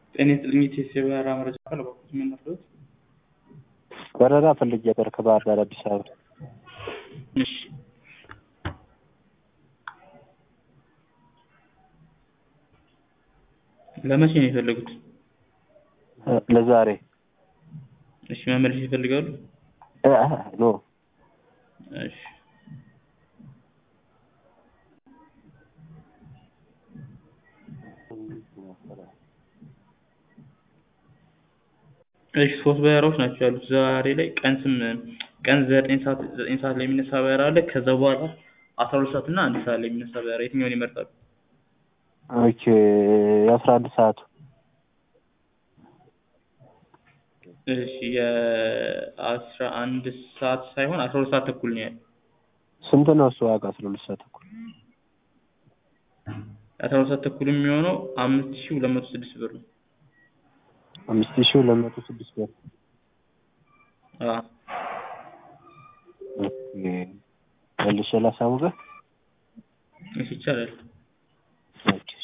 ጤና ይስጥልኝ የኢቲኤስ የበረራ መረጃ አካል እባክዎት ምን ልርዳዎት? በረራ ፈልጌ ነበር ከባህር ዳር አዲስ አበባ። እሺ ለመቼ ነው የፈለጉት? ለዛሬ እሺ መመለስ ይፈልጋሉ? እ ኖ እሺ እሺ ሶስት በረራዎች ናቸው ያሉት ዛሬ ላይ ቀን ስም ቀን ዘጠኝ ሰዓት ዘጠኝ ሰዓት ላይ የሚነሳ በረራ አለ ከዛ በኋላ አስራ ሁለት ሰዓት እና አንድ ሰዓት ላይ የሚነሳ በረራ የትኛውን ይመርጣሉ? ኦኬ የአስራ አንድ ሰዓቱ እሺ የአስራ አንድ ሰዓት ሳይሆን አስራ ሁለት ሰዓት ተኩል ነው ያለው ስንት ነው እሱ ዋጋ አስራ ሁለት ሰዓት ተኩል? አስራ ሁለት ሰዓት ተኩል የሚሆነው አምስት ሺህ ሁለት መቶ ስድስት ብር ነው። አምስት ሺህ ሁለት መቶ ስድስት ብር አዎ ኦኬ መልሼ ላሳውቅህ? እሺ ይቻላል። ኦኬ